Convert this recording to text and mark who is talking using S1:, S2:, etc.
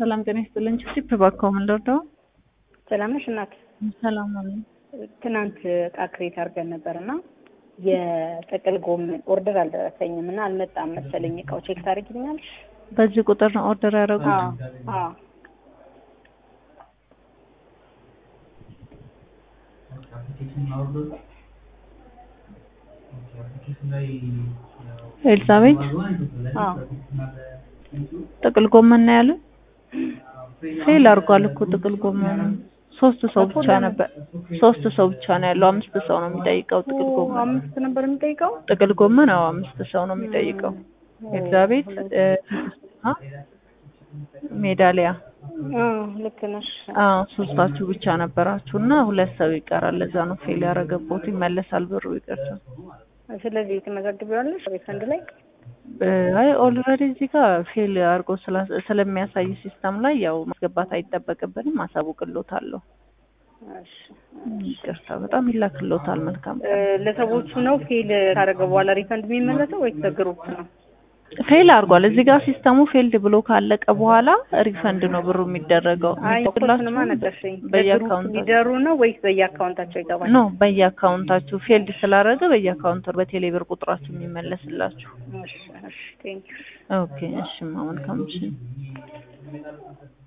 S1: ሰላም ጤና ይስጥልኝ። ቺፕ እባክዎ ምን ልርዳው?
S2: ሰላም ነሽ እናት?
S1: ሰላም አለኝ።
S2: ትናንት እቃ ክሬት አድርገን ነበር እና የጥቅል ጎመን ኦርደር አልደረሰኝም እና አልመጣም መሰለኝ እቃው ቼክ ታደርጊልኛለሽ?
S1: በዚህ ቁጥር ነው ኦርደር ያደረጉት?
S2: አዎ አዎ
S1: ኤልሳቤት
S2: አዎ
S1: ጥቅል ጎመን ነው ያለ? ፌል አድርጓል እኮ ጥቅል ጎመን። ሶስት ሰው ብቻ ነበር። ሶስት ሰው ብቻ ነው ያለው። አምስት ሰው ነው የሚጠይቀው ጥቅል ጎመን።
S2: አምስት ነበር የሚጠይቀው?
S1: ጥቅል ጎመን አዎ አምስት ሰው ነው የሚጠይቀው። ኤልሳቤት እ አ ሜዳሊያ
S2: አዎ ልክ ነሽ።
S1: አዎ ሶስታችሁ ብቻ ነበራችሁ እና ሁለት ሰው ይቀራል። ለዛ ነው ፌል ያደረገቦት። ይመለሳል ብሩ ይቅርታ።
S2: ስለዚህ ትመዘግቢዋለሽ ሪፈንድ ላይ?
S1: አይ ኦልሬዲ እዚህ ጋር ፌል አድርጎ ስላ- ስለሚያሳይ ሲስተም ላይ ያው ማስገባት አይጠበቅብንም። አሳውቅሎታለሁ።
S2: እሺ
S1: ይቅርታ በጣም ይላክሎታል። መልካም
S2: እ ለሰዎቹ ነው ፌል ካደረገ በኋላ ሪፈንድ የሚመለሰው ወይስ ለግሩፕ ነው?
S1: ፌል አድርጓል። እዚህ ጋር ሲስተሙ ፌልድ ብሎ ካለቀ በኋላ ሪፈንድ ነው ብሩ የሚደረገው።
S2: አይ
S1: የሚቆላችሁ
S2: ኮስንማ ነገርሽኝ። ለግሩፕ
S1: በየአካውንታችሁ
S2: ሊደሩ ነው ወይስ በየአካውንታቸው ይገባል?
S1: ኖ በየአካውንታችሁ ፌልድ ስላደረገ በየአካውንቱ በቴሌ ብር ቁጥራችሁ የሚመለስላችሁ።
S2: እሺ እሺ ቴንኪው።
S1: ኦኬ እሺ፣ መልካም እሺ